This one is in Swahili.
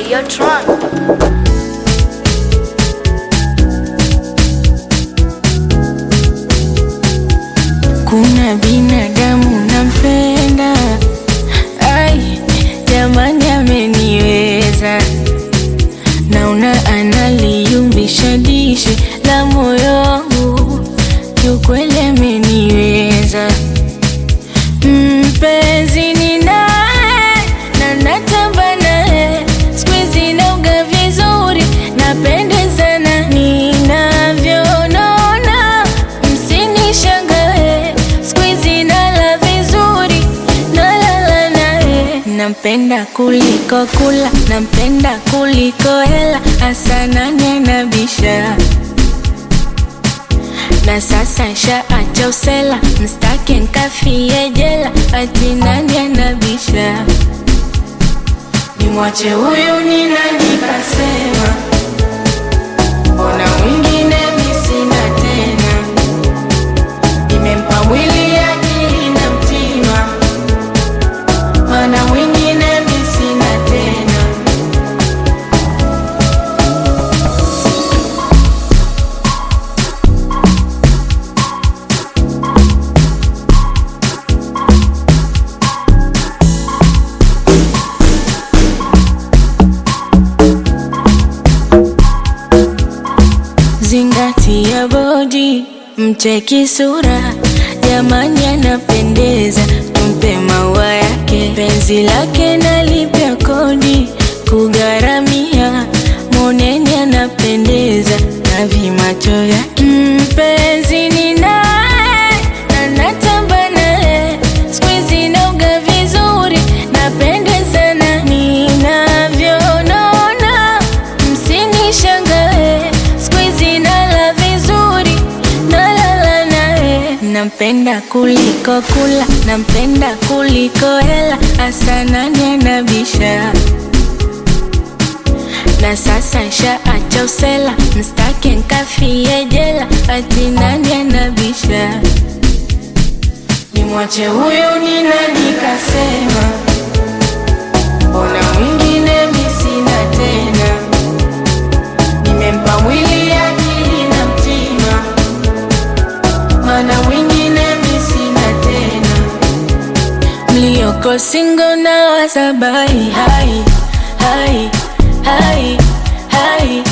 Videotron. Kuna binadamu nampenda, ai jamani, ameniweza. Naona analiumbisha dishi la moyo wangu, kiukweli ameniweza. Mpenzi ni naye na natamba naye, siku hizi nauga vizuri, napendezana ninavyonona, msinishangae, siku hizi nala vizuri, nalala naye. Nampenda kuliko kula, nampenda kuliko hela, hasa nani anabisha na sasa nshaacha usela, mstake nkafie jela, ati nani anabisha? Nimwache huyu ni nani kasema? Mbona mwingine mi sina tena? Nimempa mwili akili na mtima, mana mwingine mi sina tena. Zingatia bodi, mcheki sura, jamani anapendeza, tumpe maua yake, penzi lake nalipia kodi, kugharamia, moneni anapendeza, na vimacho vyake, mpenzi ni naye, na natamba naye, siku hizi nauga vizuri, napendezana ninavyonona, msinishangae, siku hizi nala vizuri, nalala naye. Nampenda kuliko kula, nampenda kuliko hela, hasa nani anabisha? Na sasa nshaacha usela, mstake nkafie jela, ati nani anabisha? Nimwache huyu ni nani kasema? Mbona mwingine mi sina tena? Nimempa mwili akili na mtima, mana mwingine mi sina tena. Mlioko singo na wasabai hai hai hai hai